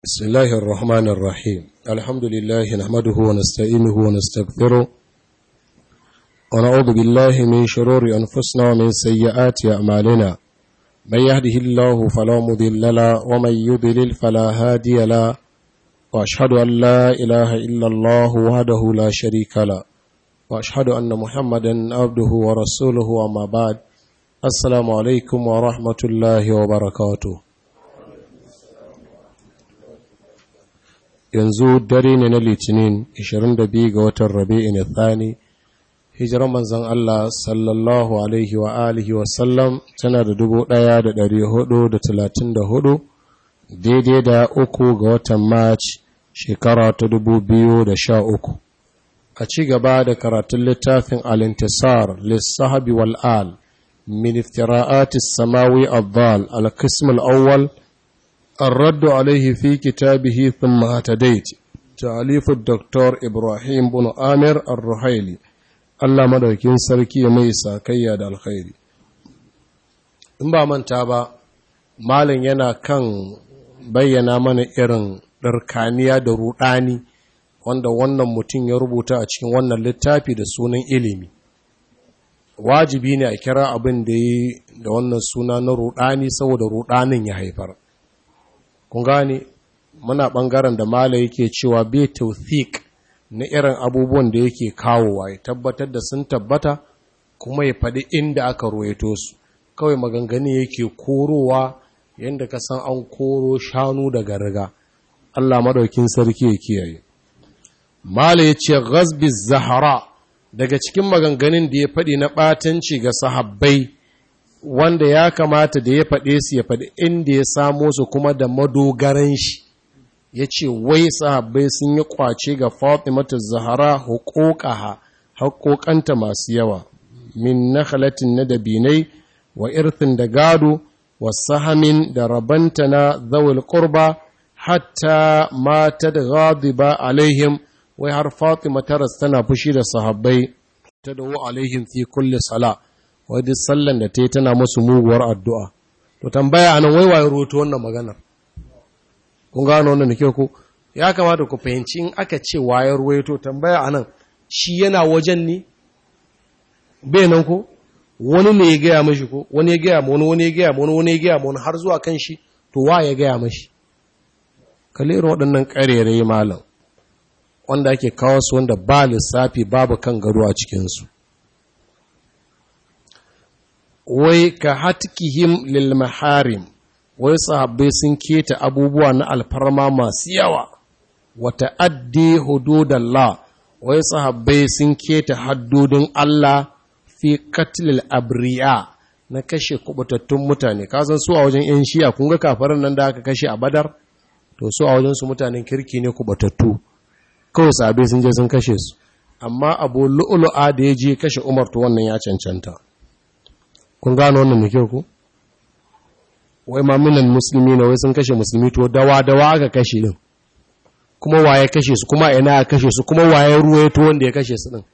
بسم الله الرحمن الرحيم الحمد لله نحمده ونستعينه ونستغفره ونعوذ بالله من شرور أنفسنا ومن سيئات أعمالنا من يهده الله فلا مضل له ومن يضلل فلا هادي له وأشهد أن لا إله إلا الله وحده لا شريك له وأشهد أن محمدا عبده ورسوله أما بعد السلام عليكم ورحمة الله وبركاته yanzu dare ne na litinin 22 ga watan rabi'in thani hijirar manzan Allah sallallahu alaihi wa alihi wa sallam tana da 1434 daidai da uku ga watan march shekara ta 2013 a ci gaba da karatun littafin al-intisar lissahabi wal'al min iftira'atis samawi abdal al-qism al-awwal الرد عليه في كتابه ثم اهتديت تعليف الدكتور إبراهيم بن آمر الرحيلي الله مدوكين سركي ميسا كياد الخير in ba manta ba malin yana kan bayyana mana irin ɗarkaniya da ruɗani wanda wannan mutum ya rubuta a cikin wannan littafi da sunan ilimi wajibi ne a kira abin da yi da wannan suna na ruɗani saboda ruɗanin ya haifar kun gane muna ɓangaren da mala yake cewa bai tauthik na irin abubuwan da yake kawowa ya tabbatar da sun tabbata kuma ya faɗi inda aka ruwaito su kawai maganganu yake korowa yadda ka san an koro shanu daga riga Allah madaukin sarki ya kiyaye mala ya ce ghazbi zahara daga cikin maganganun da ya faɗi na ɓatanci ga sahabbai wanda ya kamata da ya faɗe su ya faɗi inda ya samo su kuma da madogaran shi ya ce wai sahabbai sun yi kwace ga fatimata zahara hukukaha haƙoƙanta masu yawa min nakhalatin na dabinai wa irthin da gado wa sahamin da rabanta na zawul qurba hatta mata da ghadiba alaihim wai har fatima taras tana fushi da sahabbai ta dawo alaihim fi kulli sala' wai duk sallan da ta yi tana musu muguwar addu'a. To tambaya anan wai waye roto wannan maganar. Kun gano wannan ke ku? Ya kamata ku fahimci in aka ce waye ruwaito tambaya anan shi yana wajen ne? Bai nan ko? Wani ne ya gaya mashi ko? Wani ya gaya ma wani, wani ya gaya ma wani, wani ya gaya ma wani har zuwa kan shi, to wa ya gaya mashi. Kalirin waɗannan ƙarerai malam, wanda ake kawo su wanda ba lissafi babu kan gado a cikinsu. wai ka hatkihim lil maharim wai sahabbai sun keta abubuwa na alfarma masu yawa wa ta'addi hududallah wai sahabbai sun keta haddodin Allah fi katlil abriya na kashe kubutattun mutane kasan su a wajen yan shiya kun ga kafaran nan da aka kashe a badar to su a wajen su mutanen kirki ne kubutattu kawai sahabbai sun je sun kashe su amma abu lu'lu'a da ya je kashe umar to wannan ya cancanta kun gano wannan da kyau ku wai ma minan musulmi na wai sun kashe musulmi to dawa dawa aka kashe din kuma waye kashe su kuma ina aka kashe su kuma waye ruwaye to wanda ya kashe su din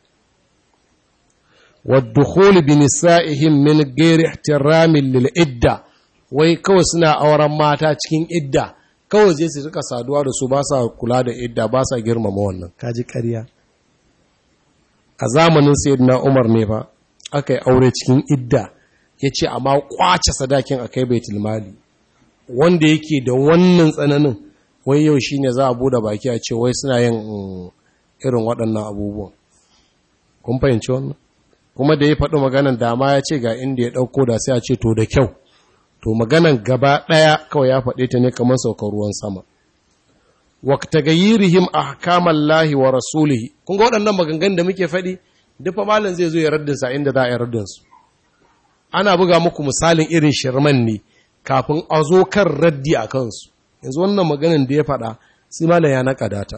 waddukhul bi nisa'ihim min ghairi ihtiramin lil idda wai kawai suna auren mata cikin idda kawai zai su rika saduwa da su ba sa kula da idda ba sa girmama wannan kaji ƙarya a zamanin sayyidina Umar ne fa aka yi aure cikin idda ya ce amma kwace sadakin a kai baitul mali wanda yake da wannan tsananin wai yau shi ne za a bude baki a ce wai suna yin irin waɗannan abubuwan kun fahimci wannan kuma da ya faɗi maganan dama ya ce ga inda ya ɗauko da sai a ce to da kyau to maganan gaba ɗaya kawai ya faɗe ta ne kamar saukar ruwan sama wakta gayyirihim ahkamallahi wa rasulihi kun ga waɗannan maganganun da muke faɗi duk malam zai zo ya raddinsa inda za a yi raddinsu ana buga muku misalin irin shirman ne kafin a zo kan raddi a kansu yanzu wannan maganin da ya faɗa sai malam ya naƙa data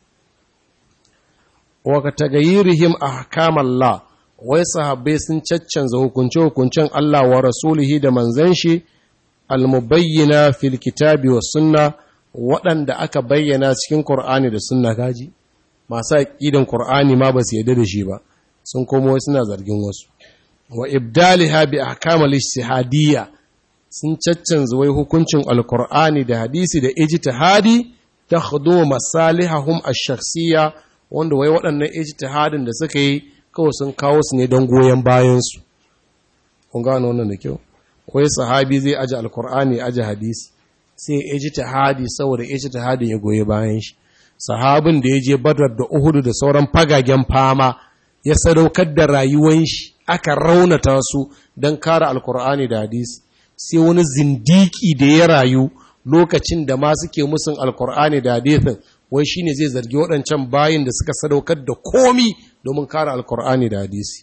waka tagayirihim ahkamallah wai sahabbai sun caccanza hukunce hukuncen Allah wa rasulihi da manzon shi almubayyana fil kitabi was sunna waɗanda aka bayyana cikin Qur'ani da sunna gaji masu aqidan Qur'ani ma ba su yarda da shi ba sun komo suna zargin wasu wa ibdaliha bi ahkamal ijtihadiyya sun caccanza wai hukuncin alkur'ani da hadisi da ijtihadi takhdu masalihahum ash-shakhsiyya wanda wai waɗannan ijtihadin da suka yi kawai sun kawo su ne don goyon bayan su kun gano wannan da kyau wai sahabi zai aje alkur'ani aje hadisi sai ijtihadi saboda ijtihadin ya goyi bayan shi sahabin da ya je badar da uhudu da sauran fagagen fama ya sadaukar da rayuwan shi aka raunata su don kare alkur'ani da hadisi sai wani zindiki da ya rayu lokacin da ma suke musun alkur'ani da hadisin wai shine zai zargi waɗancan bayin da suka sadaukar da komi domin kare alkur'ani da hadisi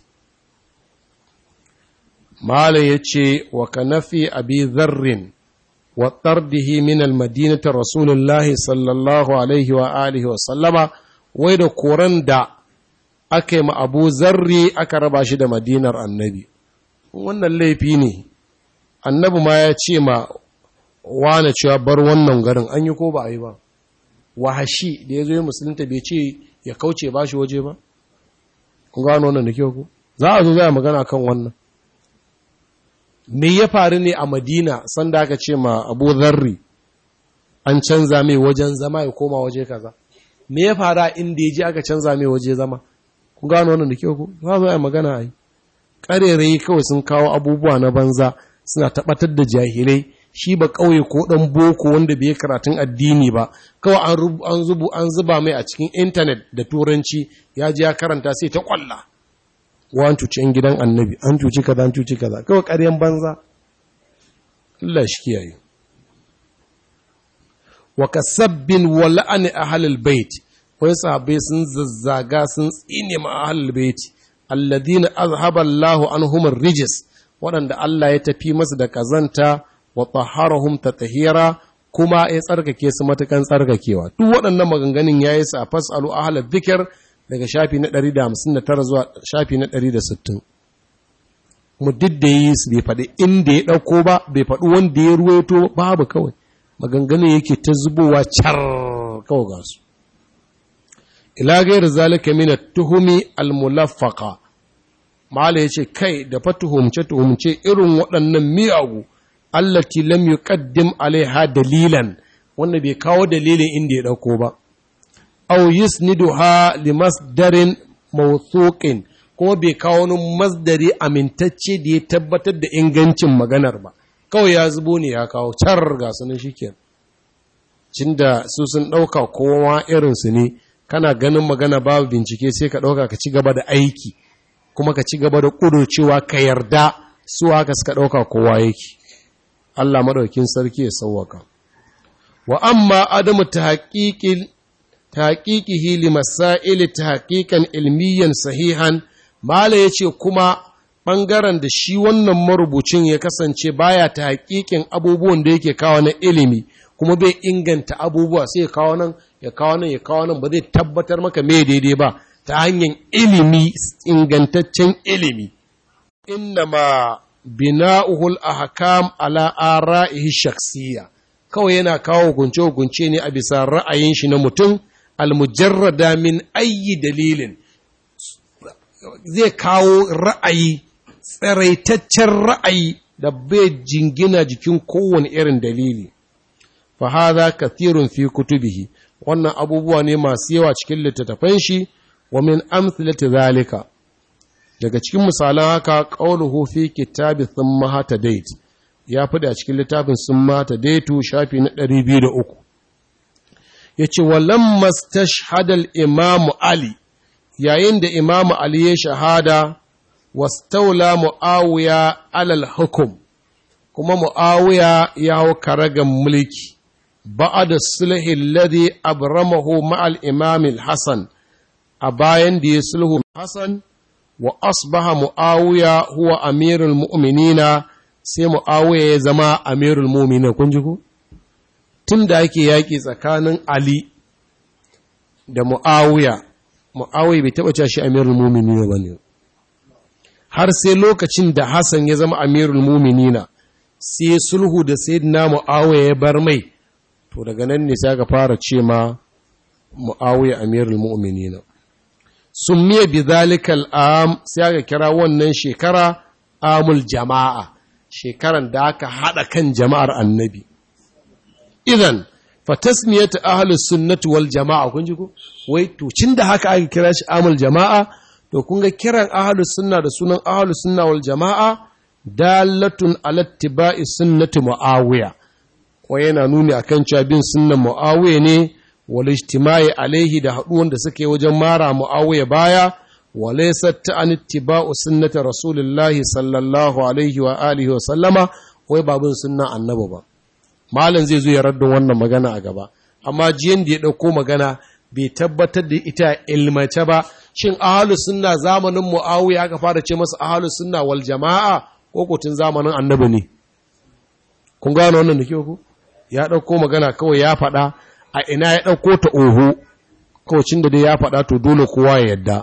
Malam ya ce, wa ka nafi abi zarrin wa tardihi min almadinati Rasulullahi sallallahu Alaihi wa alihi wa sallama, wai da koran da aka yi ma abu zarri aka raba shi da madinar annabi. Wannan laifi ne, annabi ma ya ce ma wane cewa bar wannan garin an yi ko ba a yi ba. Wahashi da ya zo yi musulunta bai ce ya kauce ba shi waje ba? Kun gano wannan da kyau ku? Za a zo zai magana kan wannan. me ya faru ne a madina sanda aka ce ma abu zarri an canza mai wajen zama ya koma waje kaza me ya faru a inda ya ji aka canza mai waje zama kun gano wannan da kyau ku za zo a magana a yi ƙarerai kawai sun kawo abubuwa na banza suna tabbatar da jahilai shi ba ƙauye ko ɗan boko wanda bai karatun addini ba kawai an zubu an zuba mai a cikin intanet da turanci ya ji ya karanta sai ta kwalla wa an cuci ‘yan gidan annabi an cuci kaza an cuci kaza kawai ƙaryen banza Allah shi kiyaye wa kasabbin wa la'ani ahlul bait wai sahabbai sun zazzaga sun tsine ma ahlul bait alladhina azhaba Allah anhum ar-rijs waɗanda Allah ya tafi masu da kazanta wa tahharahum tatahira kuma ya tsarkake su matukan tsarkakewa duk waɗannan maganganun yayi su a fasalu ahlul dhikr daga shafi na 159 zuwa shafi na 160 mu duk da yi su bai faɗi inda ya ɗauko ba bai faɗi wanda ya ruwaito babu kawai maganganun yake ta zubowa car kawai ga su ila gairu zalika min tuhumi almulaffaqa mala yace kai da fa tuhumce tuhumce irin waɗannan miyagu allati lam yuqaddim alaiha dalilan wanda bai kawo dalilin inda ya ɗauko ba aw yusniduha li masdarin mawthuqin kuma bai kawo wani masdari amintacce da ya tabbatar da ingancin maganar ba kawai ya zubo ne ya kawo car ga sunan shikenan cinda su sun dauka kowa irin su ne kana ganin magana babu bincike sai ka dauka ka ci gaba da aiki kuma ka ci gaba da cewa ka yarda su haka suka dauka kowa yake Allah madaukin sarki ya sauwaka wa amma adamu tahqiqil tahqiqihi li masail tahqiqan ilmiyan sahihan mala yace kuma ɓangaren da shi wannan marubucin ya kasance baya ta hakikin abubuwan da yake kawo na ilimi kuma bai inganta abubuwa sai ya kawo nan ya kawo nan ya kawo nan ba zai tabbatar maka me daidai ba ta hanyar ilimi ingantaccen ilimi innama bina'uhul ahkam ala ara'ihi shakhsiyya kawai yana kawo hukunce hukunce ne a bisa ra'ayin shi na mutum almujarrada min ayyi dalilin zai kawo ra'ayi tsaraitaccen ra'ayi da bai jingina jikin kowane irin dalili fa hadha kathirun fi kutubihi wannan abubuwa ne masu yawa cikin littattafan shi wa min amsalati zalika daga cikin misalan haka qauluhu fi kitabi thumma hatadait ya fada a cikin littafin thumma hatadaitu shafi na 203 yace walamma stashhada al-imam ali yayin da imam ali ya shahada wastaula mu'awiya alal hukum kuma mu'awiya ya hau karagan mulki ba'ada sulhi alladhi abramahu ma'al imam al-hasan a bayan da ya sulhu hasan wa asbaha mu'awiya huwa amirul mu'minina sai mu'awiya ya zama amirul mu'minin kun ji ko tun da ake yaƙi tsakanin ali da mu'awiya mu'awiya bai taɓa cewa shi amirul mu'minina ba ne har sai lokacin da Hassan ya zama amirul muminina sai sulhu da sayyidina Muawiya ya bar mai to daga nan ne sai aka fara ce ma Muawiya amirul muminina summiya bidhalika al'am sai aka kira wannan shekara amul jama'a shekaran da aka hada kan jama'ar annabi idan fatasmiyatu ahlus sunnati wal jama'a kun ji ko wai to cin da haka aka kira shi amul jama'a to kun ga kiran ahlus sunna da sunan ahlus sunna wal jama'a dalatun ala ittiba'i sunnati muawiya ko yana nuni akan cewa bin sunnan muawiya ne wal ijtimai alaihi da haduwan da suke wajen mara muawiya baya wa laysa ta'an ittiba'u sunnati rasulillahi sallallahu alaihi wa alihi wa sallama wai babun sunnan annabi ba malam zai zo ya raddin wannan magana a gaba amma jiyan da ya ɗauko magana bai tabbatar da ita ilmace ba shin ahalus sunna zamanin muawiya aka fara ce masa ahalus sunna wal jama'a ko kotun zamanin annabi ne kun gano wannan da ke ku ya ɗauko magana kawai ya faɗa a ina ya ɗauko ta oho kawacin da dai ya faɗa to dole kowa ya yadda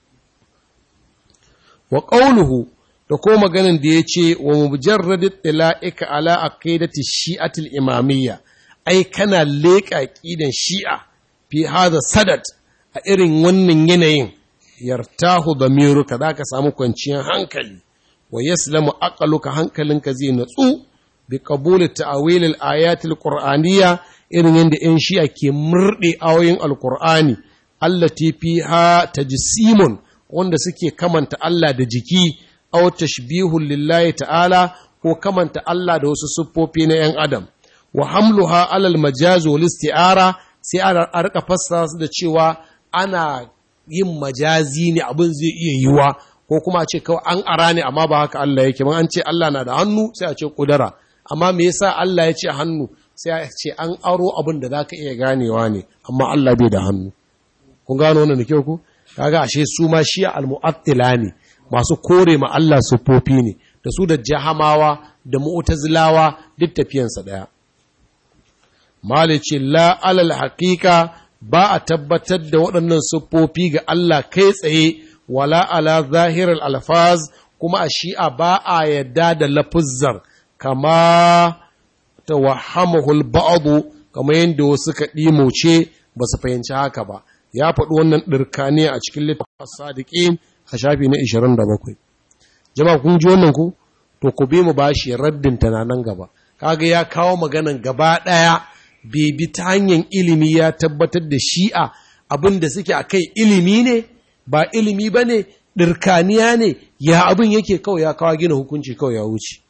wa ƙauluhu da ko maganin da ya ce wa mujarradin ɗila'ika ala aqidati shi'atul imamiyya ai kana leƙa ƙidan shi'a fi hada sadat a irin wannan yanayin yartahu damiruka za ka samu kwanciyar hankali wa yaslamu aqaluka hankalinka zai natsu bi qabuli ta'wil al-ayat al-qur'aniyya irin yadda 'yan shi'a ke murɗe ayoyin alkur'ani allati fiha tajsimun wanda suke kamanta Allah da jiki aw tashbihun lillahi ta'ala ko kamanta Allah da wasu siffofi na 'yan adam wa hamluha alal majaz wal isti'ara sai a rika fassara su da cewa ana yin majazi ne abin zai iya yiwa ko kuma a ce kawai an ara ne amma ba haka Allah yake ban an ce Allah na da hannu sai a ce kudura amma me yasa Allah ya ce hannu sai a ce an aro abin da zaka iya ganewa ne amma Allah bai da hannu kun gano wannan da kyau ku kaga ashe su ma shi al-mu'attila ne masu kore ma Allah sufofi ne da su da jahamawa da mu'tazilawa duk tafiyansa daya malice la alal haqiqa ba a tabbatar da waɗannan siffofi ga Allah kai tsaye wala ala zahirar alfaz kuma a shi'a ba a yadda da lafuzzar kama ta wahamahul ba'adu kama yadda wasu ka ɗimoce ba su fahimci haka ba ya faɗi wannan ɗirkani a cikin littafin sadiqin a shafi na 27 jama'a kun ji wannan ku to ku bi mu bashi raddin nan gaba kaga ya kawo maganan gaba ɗaya bai bi ta hanyar ilimi ya tabbatar da shi'a abin da suke a kai ilimi ne ba ilimi ba ne ɗirkaniya ne ya abin yake kawai ya kawo gina hukunci kawai ya wuce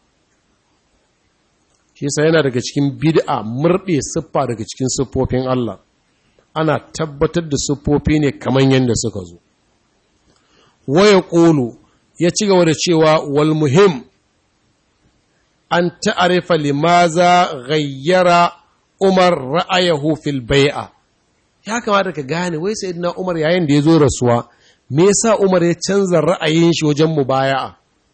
shi sa yana daga cikin bid'a murɗe siffa daga cikin siffofin Allah ana tabbatar da siffofi ne kamar yadda suka zo waya ƙolo ya ci gaba da cewa wal muhim an ta'arifa limaza gayyara Umar ra'ayahu fil bai'a ya kamata ka gane wai sayyidina Umar yayin da ya zo rasuwa me yasa Umar ya canza ra'ayin shi wajen mubaya'a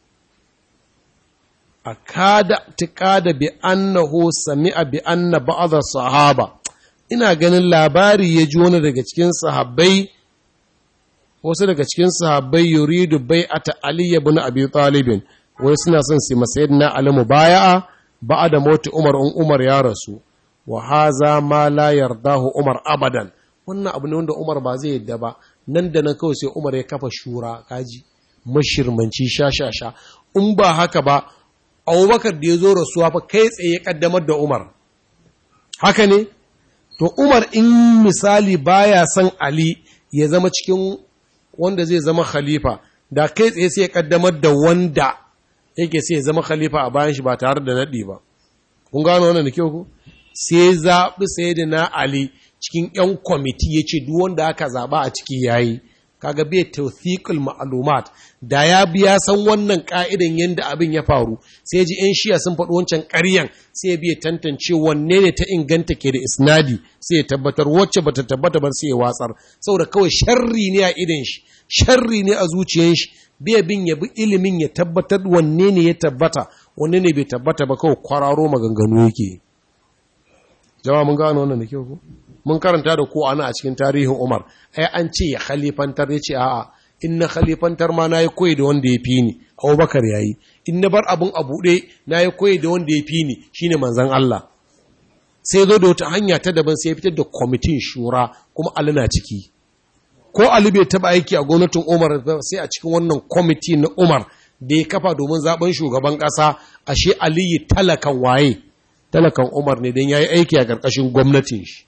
akada tiqada bi annahu sami'a bi anna ba'd sahaba ina ganin labari ya ji wani daga cikin sahabbai wasu daga cikin sahabbai yuridu bai'ata Ali ibn Abi Talib wai suna son su masayyidina Ali mubaya'a ba'da mauti Umar in Umar ya rasu wa haza ma la yardahu Umar abadan wannan abu ne wanda Umar ba zai yadda ba nan da nan kawai sai Umar ya kafa shura kaji mashirmanci sha sha sha in ba haka ba Abubakar da ya zo rasuwa fa kai tsaye ya kaddamar da Umar haka ne to Umar in misali baya son Ali ya zama cikin wanda zai zama khalifa da kai tsaye sai ya kaddamar da wanda yake sai ya zama khalifa a bayan shi ba tare da nadi ba kun gano wannan da kyau ku sai zaɓi sai da na Ali cikin ‘yan kwamiti ya ce duk wanda aka zaɓa a ciki ya yi, kaga bai tawthiqul ma'lumat da ya biya san wannan ka'idan yadda abin ya faru sai ji ‘yan shiya sun faɗi wancan ƙaryan sai ya biya tantance wanne ne ta inganta ke da isnadi sai ya tabbatar wacce bata tabbata ba sai ya watsar saboda kawai sharri ne a idan shi sharri ne a zuciyar shi bai bin ya bi ilimin ya tabbatar wanne ne ya tabbata wanne ne bai tabbata ba kawai kwararo maganganu yake yi jama mun gano wannan da kyau ko mun karanta da ko ana a cikin tarihin Umar ai an ce ya khalifantar ya ce a'a in na khalifantar ma nayi koyi da wanda ya fi ni Abubakar yayi in na bar abun a buɗe nayi koyi da wanda ya fi ni shine manzon Allah sai zo da wata hanya ta daban sai ya fitar da kwamitin shura kuma Ali na ciki ko Ali bai taba aiki a gwamnatin Umar sai a cikin wannan kwamiti na Umar da ya kafa domin zaben shugaban ƙasa ashe Aliyu talakan waye talakan umar ne don ya yi aiki a ƙarƙashin gwamnatin shi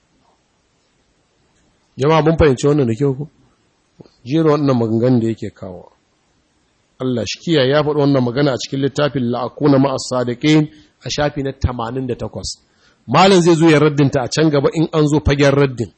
jama'a mun fahimci wannan da kyau ku jero wannan maganganun da yake kawo Allah shi kiyaye ya faɗi wannan magana a cikin littafin la'akuna ma'as sadiqin a shafi na 88 malam zai zo ya raddinta a can gaba in an zo fagen raddin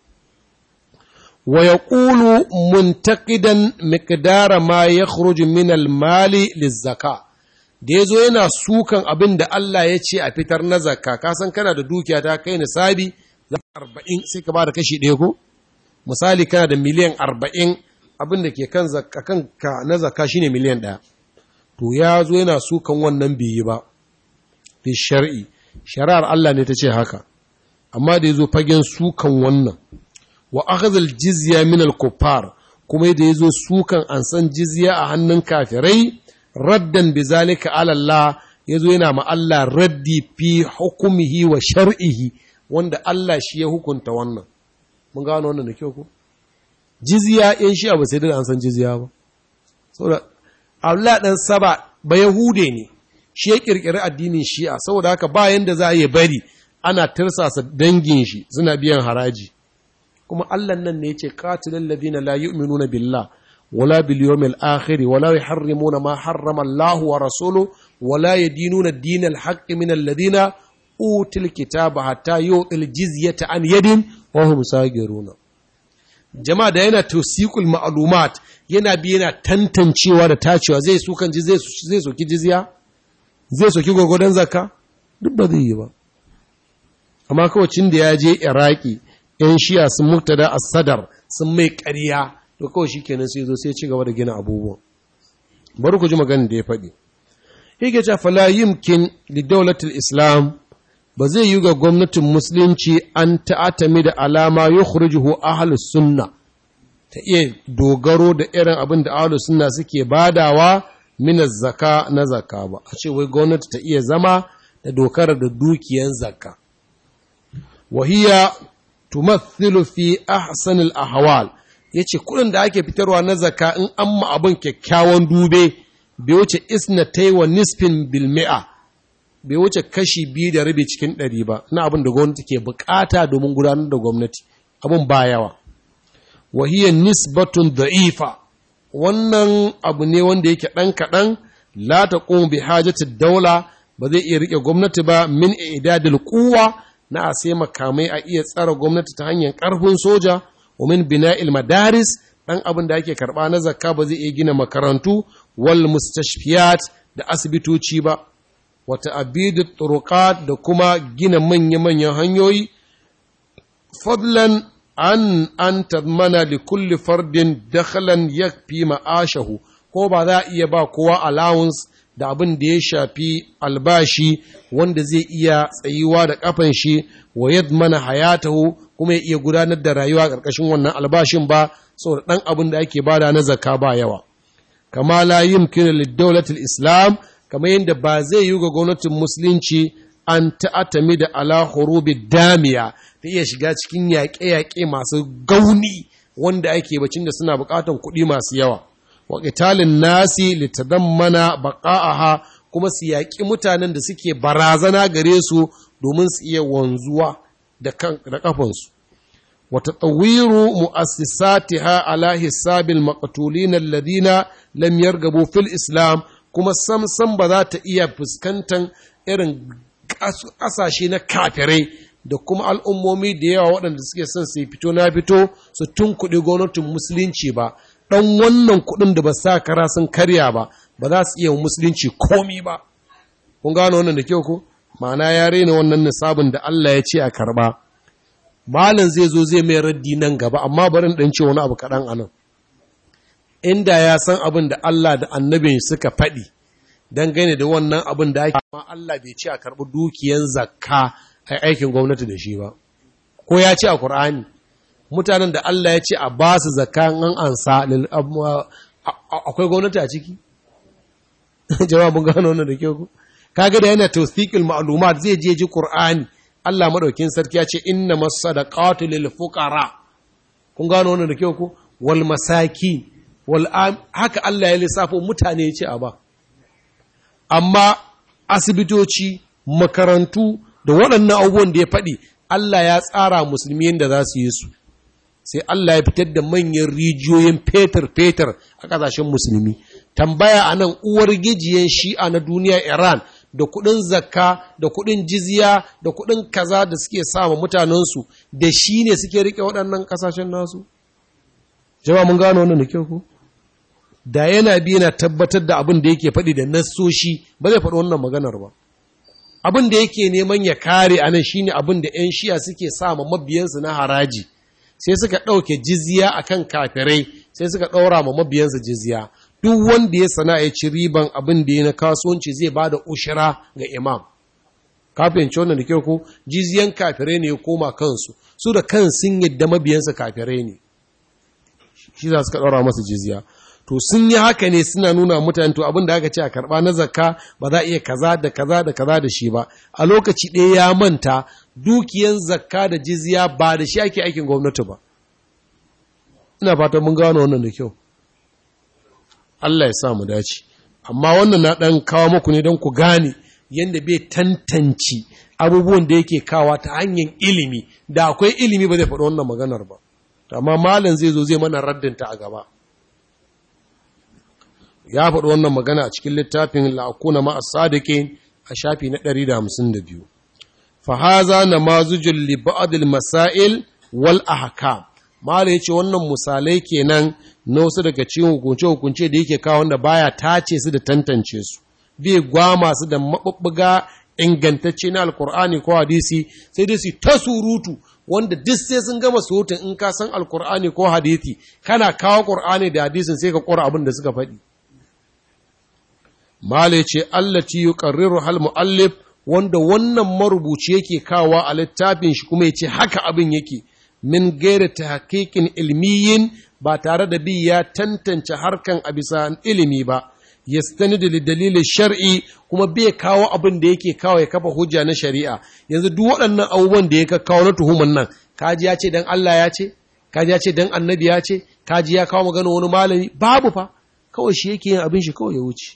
wa yaqulu muntaqidan miqdara ma yakhruju min al-mali liz-zaka da yazo yana sukan abin da Allah ya ce a fitar na zakka ka san kana da dukiya ta kai nisabi 40 sai ka ba da kashi ɗaya ko misali kana da miliyan 40 abin da ke kan ka na zakka shine miliyan ɗaya to ya zo yana sukan wannan biyi ba fi shar'i shari'ar Allah ne ta ce haka amma da ya zo fagen sukan wannan wa akhadhal jizya min al kuffar kuma da ya zo sukan an san jizya a hannun kafirai raddan bizalika ala Allah ya zo yana ma Allah raddi fi hukumihi wa shar'ihi wanda Allah shi ya hukunta wannan mun gano wannan da kyau ko jizya in shi abu sai da an san jizya ba saboda Allah dan saba ba yahude ne shi ya kirkiri addinin shi'a saboda haka bayan da za a yi bari ana tirsasa dangin shi suna biyan haraji kuma Allah nan ne yace qatilal ladina la yu'minuna billah wala bil yawmil akhir wala yuharrimuna ma harrama Allah wa rasuluhu wala yadinuna dinal haqqi min alladhina util kitaba hatta yu'til jizyata an yadin wa hum sagiruna jama'a da yana tawsiqul ma'lumat yana bi yana tantancewa da tacewa zai su kan zai zai soki jizya zai soki gwagwadon zakka duk ba zai yi ba amma kawacin da ya je iraki yan shiya sun muktada a sadar sun mai ƙarya to kawai shi kenan sai zo sai ci gaba da gina abubuwan bari ku ji maganin da ya faɗi yake ce fala yimkin li daulatul islam ba zai yi ga gwamnatin musulunci an ta'atami da alama yukhrijuhu ahlus sunna ta iya dogaro da irin abin da ahlus sunna suke badawa min zaka na zaka ba a ce wai gwamnati ta iya zama da dokar da dukiyan zakka wahiya tumathilu fi ahsanil ahwal yace kudin da ake fitarwa na zakka in an ma abin kyakkyawan dube bai wuce isnatai wa nisfin bil mi'a bai wuce kashi biyu da rabi cikin ɗari ba na abin da gwamnati ke bukata domin gudanar da gwamnati abin ba yawa wahiya nisbatun da'ifa wannan abu ne wanda yake ɗan kaɗan la ta bi hajjata daula ba zai iya riƙe gwamnati ba min idadil kuwa na a sai makamai a iya tsara gwamnati ta hanyar ƙarfin soja wa min bina'il madaris ɗan abin da ake karɓa na zakka ba zai iya gina makarantu wal mustashfiyat da asibitoci ba wata abidu turuqat da kuma gina manya-manyan hanyoyi fadlan an an tadmana li kulli fardin dakhalan yakfi ma'ashahu ko ba za a iya ba kowa allowance da abin da ya shafi albashi wanda zai iya tsayuwa da kafan shi wa yadmana hayatahu kuma ya iya gudanar da rayuwa ƙarƙashin wannan albashin ba saboda ɗan abin da ake bada na zakka ba yawa kama la yumkinu lid islam kamar yadda ba zai yi ga gwamnatin musulunci an ta'atami da ala hurubi damiya ta iya shiga cikin yaƙe-yaƙe masu gauni wanda ake bacin da suna buƙatar kuɗi masu yawa wa qitalin nasi litadammana baqa'aha kuma su yaƙi mutanen da suke barazana gare su domin su iya wanzuwa da kan da kafansu wa tatawiru mu'assisatiha ala hisabil maqtulin alladhina lam yargabu fil islam kuma sam sam ba za ta iya fuskantar irin ƙasashe na kafirai da kuma al'ummomi da yawa waɗanda suke son su fito na fito su tun kuɗi gwamnatin musulunci ba ɗan wannan kuɗin da ba sa kara sun karya ba ba za su iya musulunci komi ba kun gano wannan da kyau ko ma'ana ya rena wannan nisabin da Allah ya ce a karɓa malam zai zo zai mai raddi nan gaba amma barin ɗan ce wani abu kaɗan a nan inda ya san abin da Allah da annabin suka faɗi dangane da wannan abin da ake amma Allah bai ce a karɓi dukiyan zakka a aikin gwamnati da shi ba ko ya ce a Kur'ani mutanen da Allah ya ce a ba su zakka an ansa akwai gwamnati a ciki jama'a mun gano wannan da kyau ku kaga da yana tawthiqul ma'lumat zai je ji Qur'ani Allah madaukin sarki ya ce inna masadaqatu lil fuqara kun gano wannan da kyau ku wal masakin wal haka Allah ya lissafo mutane ya ce a ba amma asibitoci makarantu da waɗannan abubuwan da ya faɗi Allah ya tsara musulmi yadda za su yi su sai Allah ya fitar da manyan rijiyoyin fetur-fetur a ƙasashen musulmi tambaya a nan uwar gijiyan shi'a na duniya Iran da kuɗin zakka da kuɗin jizya da kuɗin kaza da suke sama mutanensu da shi ne suke riƙe waɗannan ƙasashen nasu jama mun gano wannan da kyau ko da yana bi yana tabbatar da abin da yake faɗi da nassoshi ba zai faɗi wannan maganar ba abin da yake neman ya kare a nan shine abin da 'yan shi'a suke sama mabiyansu na haraji sai suka ɗauke jizya akan kafirai sai suka ɗaura ma mabiyansu jizya duk wanda ya sana ya ci riban abin da ya na kasuwanci zai ba da ushira ga imam kafin wannan da kyau ko jizyan kafirai ne ya koma kansu su da kan sun yadda mabiyansa kafirai ne shi za su ka ɗaura masa jizya to sun yi haka ne suna nuna mutane to abin da aka ce a karɓa na zakka ba za a iya kaza da kaza da kaza da shi ba a lokaci ɗaya ya manta dukiyan zakka da jizya ba da shi ake aikin gwamnati ba ina fatan mun gano wannan da kyau Allah ya sa mu dace amma wannan na ɗan kawo muku ne don ku gane yadda bai tantance abubuwan da yake kawa ta hanyar ilimi da akwai ilimi ba zai faɗi wannan maganar ba amma malam zai zo zai mana raddinta a gaba ya faɗi wannan magana a cikin littafin la'akuna ma'a sadiqin a shafi na 152 fa haza namazujul li ba'd masail wal ahkam mala yace wannan misalai kenan na wasu daga cikin hukunce hukunce da yake kawo wanda baya tace su da tantance su bai gwama su da mabubbuga ingantacce na alkur'ani ko hadisi sai dai su ta surutu wanda duk sai sun gama surutun in ka san alkur'ani ko hadisi kana kawo qur'ani da hadisin sai ka kora abin da suka faɗi Male ce allati yuqarriru hal muallif wanda wannan marubuci yake kawa a littafin shi kuma yace haka abin yake min gairi tahqiqin ilmiyin ba tare da bi ya tantance harkan a bisa ilimi ba yastanidu li dalilin shar'i kuma bai kawo abin da yake kawo ya kafa hujja na shari'a yanzu duk waɗannan abubuwan da ya kawo na tuhuman nan kaji ya ce dan Allah ya ce kaji ya ce dan annabi ya ce kaji ya kawo magana wani malami babu fa kawai shi yake yin abin shi kawai ya wuce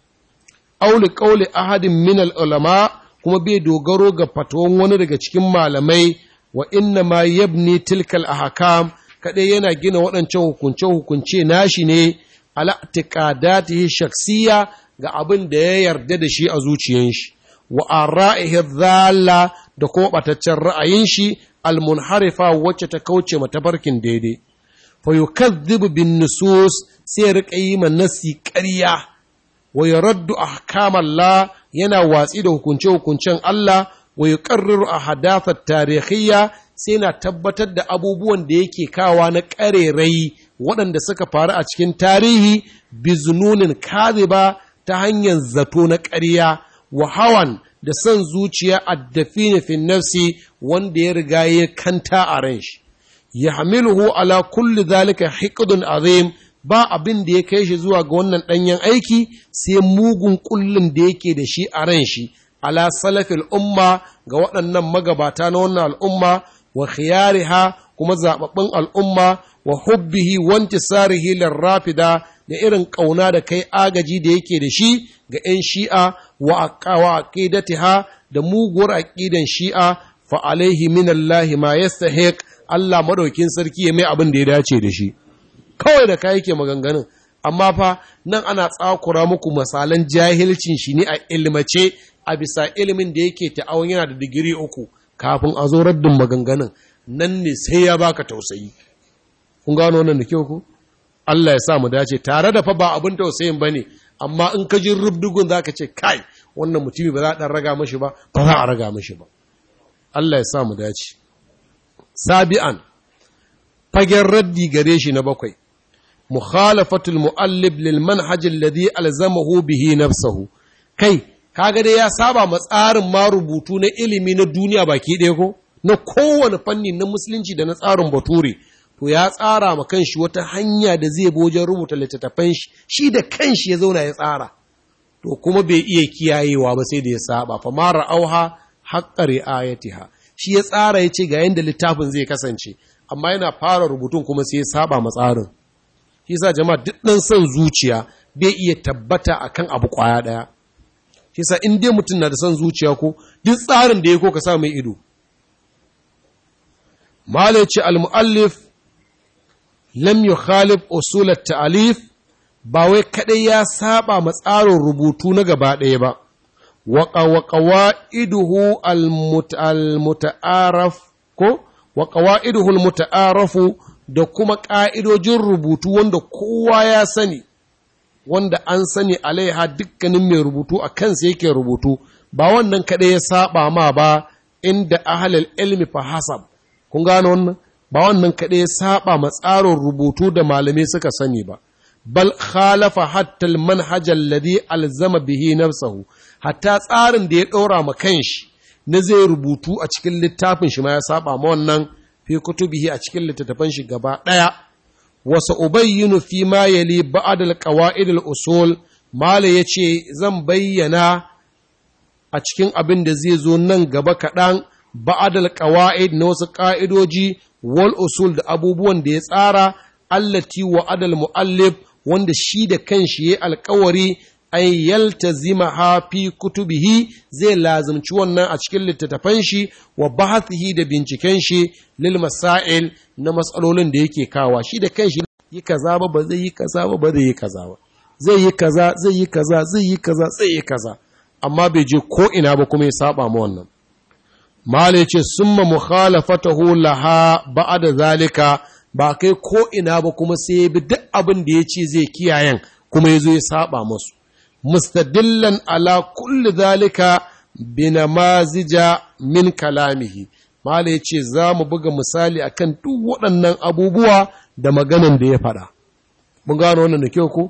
auli ƙauli ahadin min ulama kuma bai dogaro ga fatawan wani daga cikin malamai wa inna ma yabni tilkal ahkam kadai yana gina waɗancan hukunce hukunce nashi ne ala tiqadatihi shaksiya ga abin da ya yarda da shi a zuciyar shi wa ara'ihi dhalla da kuma bataccen ra'ayin shi almunharifa wacce ta kauce mata barkin daidai fa yukadhibu bin nusus sai rika yi man nasi ƙarya wa yaraddu ahkamallah yana watsi da hukunce-hukuncen Allah wa yuqarriru ahadathat tarihiyya sai na tabbatar da abubuwan da yake kawa na ƙarerai waɗanda suka faru a cikin tarihi bizununin kaziba ta hanyar zato na ƙarya wa hawan da son zuciya addafini fi nafsi wanda ya riga ya kanta a ran shi ya hamiluhu ala kulli zalika hiqdun azim ba abin da ya kai shi zuwa ga wannan ɗanyen aiki sai mugun kullum da yake da shi a ran shi ala salafil umma ga waɗannan magabata na wannan al'umma wa khiyariha kuma zaɓaɓɓun al'umma wa hubbihi wanti sarihi rafida da irin ƙauna da kai agaji da yake da shi ga ‘yan shi'a wa aqidatiha da muguwar aƙidan shi'a fa alaihi minallahi ma yastahiq Allah madaukin sarki ya mai abin da ya dace da shi kawai da kai yake maganganun amma fa nan ana tsakura muku misalan jahilcin shi ne a ilmace a bisa ilimin da yake ta'awun yana da digiri uku kafin a zo raddin maganganun nan ne sai ya baka tausayi kun gano wannan da kyau ku Allah ya sa mu dace tare da fa ba abin tausayin bane amma in ka ji rubdugun zaka ce kai wannan mutumi ba za a dan raga mashi ba ba za a raga mashi ba Allah ya sa mu dace sabi'an fagen raddi gare shi na bakwai mukhalafatul muallib lil manhaj alladhi alzamahu bihi nafsuhu kai kaga dai ya saba ma tsarin ma rubutu na ilimi na duniya baki ɗaya ko na kowane fanni na musulunci da na tsarin bature to ya tsara ma kanshi wata hanya da zai bi wajen rubuta littattafan shi shi da kanshi ya zauna ya tsara to kuma bai iya kiyayewa ba sai da ya saba fa mara auha haqqa riayatiha shi ya tsara ya ce ga yanda littafin zai kasance amma yana fara rubutun kuma sai ya saba ma tsarin shi yasa jama'a duk dan son zuciya bai iya tabbata akan abu kwaya daya shi sa in dai mutum na da son zuciya ko duk tsarin da ya ko ka sa mai ido malai ce al-mu'allif lam yukhalif usul at-ta'alif ba wai kadai ya saba ma tsarin rubutu na gaba ɗaya ba wa qawaiduhu al-muta'araf ko wa qawaiduhu al-muta'arafu da kuma ƙa'idojin rubutu wanda kowa ya sani wanda an sani alaiha dukkanin mai rubutu a kansa yake rubutu ba wannan kaɗai ya saba ma ba inda ahalal ilmi fa hasab kun gano wannan ba wannan kaɗai ya saba ma tsarin rubutu da malamai suka sani ba bal khalafa hatta manhaj alladhi alzama bihi nafsahu hatta tsarin da ya ɗora ma kanshi na zai rubutu a cikin littafin shi ma ya saba ma wannan fi kutubihi a cikin littattafan shi gaba ɗaya wasu ubayyinu fi ma yali ba'ad al-qawaid al-usul mala yace zan bayyana a cikin abin da zai zo nan gaba kaɗan ba'ad al-qawaid na wasu ƙa'idoji wal usul da abubuwan da ya tsara allati wa adal muallif wanda shi da kanshi ya alkawari an yaltazima ha fi kutubihi zai lazimci wannan a cikin littattafan shi wa bahathihi da binciken shi lil masail na matsalolin da yake kawa shi da kanshi yi kaza ba ba zai yi kaza ba ba zai yi kaza ba zai yi kaza zai yi kaza zai yi kaza zai yi kaza amma bai je ko ina ba kuma ya saba ma wannan mala ce summa mukhalafatahu laha ba'da zalika ba kai ko ina ba kuma sai ya bi duk abin da ya ce zai kiyayen kuma ya zo ya saba musu mustadillan ala kulli zalika binamazija min kalamihi mala ya ce za mu buga misali akan duk waɗannan abubuwa da maganan da ya faɗa mun gano wannan da kyau ko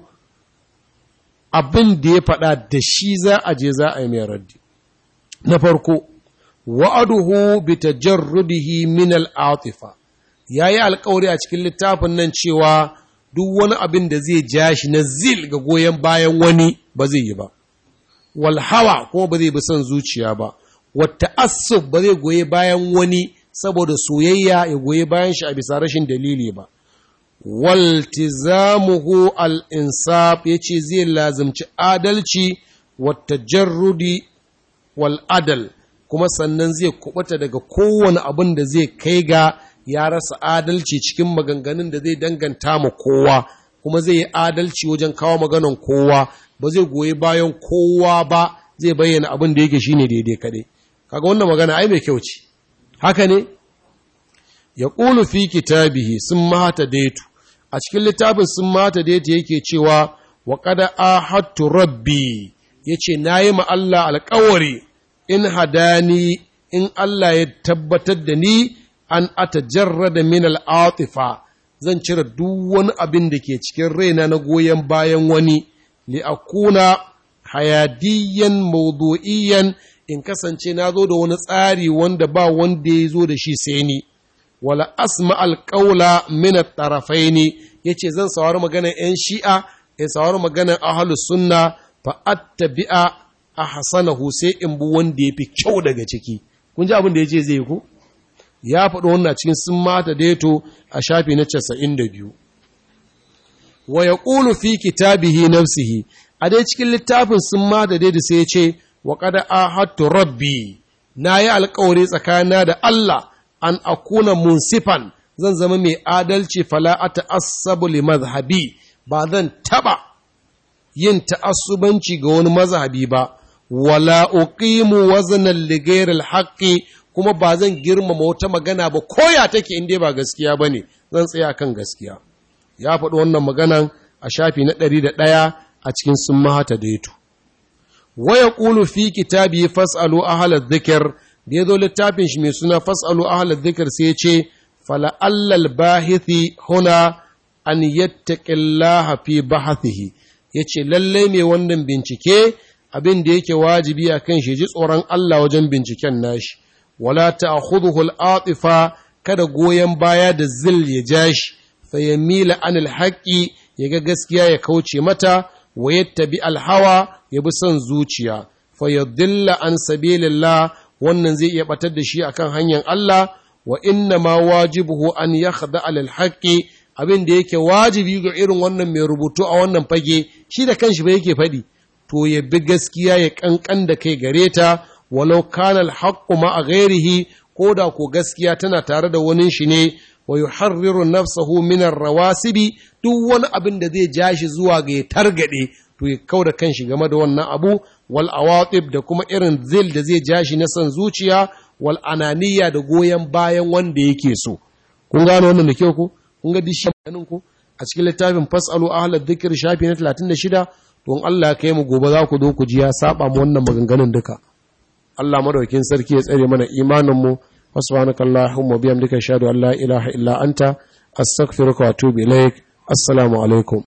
abin da ya faɗa da shi za a je za a yi mai raddi na farko wa'aduhu bi tajarrudihi min al-atifa yayi alƙawari a cikin littafin nan cewa duk wani abin da zai ja shi na zil ga goyon bayan wani ba zai yi ba wal hawa kuma ba zai bi son zuciya ba wata asub ba zai goyi bayan wani saboda soyayya ya goyi bayan shi a bisa rashin dalili ba waltizamuhu al-insaf yace zai lazimci adalci wata jarrudi wal adal kuma sannan zai kubuta daga kowane abin da zai kai ga ya rasa adalci cikin maganganun da zai danganta ma kowa kuma zai yi adalci wajen kawo maganan kowa ba zai goyi bayan kowa ba zai bayyana abin da yake shine daidai kadai kaga wannan magana ai mai kyau ce haka ne ya ƙulu fi kitabihi sun mata daitu a cikin littafin sun mata daitu yake cewa wa kada ahadtu rabbi yace nayi ma Allah alƙawari in hadani in Allah ya tabbatar da ni an atajarrada min al'atifa zan cire duk wani abin da ke cikin raina na goyon bayan wani li akuna hayadiyan mawdu'iyan in kasance na zo da wani tsari wanda ba wanda ya zo da shi sai ni wala asma alƙaula min at-tarafaini yace zan saurari maganar 'yan shi'a in saurari maganar ahlus sunna fa attabi'a ahsanahu sai in bi wanda yafi kyau daga ciki kun ji abin da yace zai yi ko ya faɗi wannan cikin sun mata daito a shafi na 92 wa yaqulu fi kitabihi nafsihi a dai cikin littafin sun mata daito sai ya ce wa qad ahadtu rabbi nayi alƙawari tsakanina da Allah an akuna munsifan zan zama mai adalci fala ata'assabu li madhhabi ba zan taba yin ta'assubanci ga wani mazhabi ba wala uqimu waznan li ghayril haqqi kuma ba zan girmama wata magana ba koya take inda ba gaskiya bane zan tsaya kan gaskiya ya faɗi wannan maganan a shafi na ɗari da ɗaya a cikin sun mahata daitu wa yaqulu fi kitabi fas'alu ahla dhikr da yazo littafin shi mai suna fas'alu ahla dhikr sai ya ce fala allal bahithi huna an yattaqillaha fi bahathihi yace lalle mai wannan bincike abin da yake wajibi a kan shi ji tsoron Allah wajen binciken nashi, wala ta'khudhuhu al-atifa kada goyon baya da zil ya ja shi, fa yamila anil haqqi ya ga gaskiya ya kauce mata, wa yattabi al-hawa ya bi son zuciya, fa yadilla an sabilillah wannan zai iya batar da shi akan hanyar Allah, wa inna ma wajibuhu an yakhda alal haqqi abin da yake wajibi ga irin wannan mai rubutu a wannan fage shi da kanshi ba yake faɗi to ya bi gaskiya ya kankan da kai gare ta walau kana alhaqqu ma ghairihi ko da ko gaskiya tana tare da wani shi ne wa yuharriru nafsahu min rawasibi duk wani abin da zai ja shi zuwa ga ya targade to ya kauda kanshi game da wannan abu wal awatib da kuma irin zil da zai ja shi na san zuciya wal ananiya da goyon bayan wanda yake so kun gano wannan da kyau ko kun ga dishi ganin ku a cikin littafin fasalu ahlad dhikr shafi na 36 don Allah ya kai mu gobe za ku zo ku ji ya saba mu wannan maganganun duka Allah madaukin sarki ya tsare mana imanin mu subhanakallahumma bihamdika ashhadu an la ilaha illa anta astaghfiruka wa atubu ilaik assalamu alaikum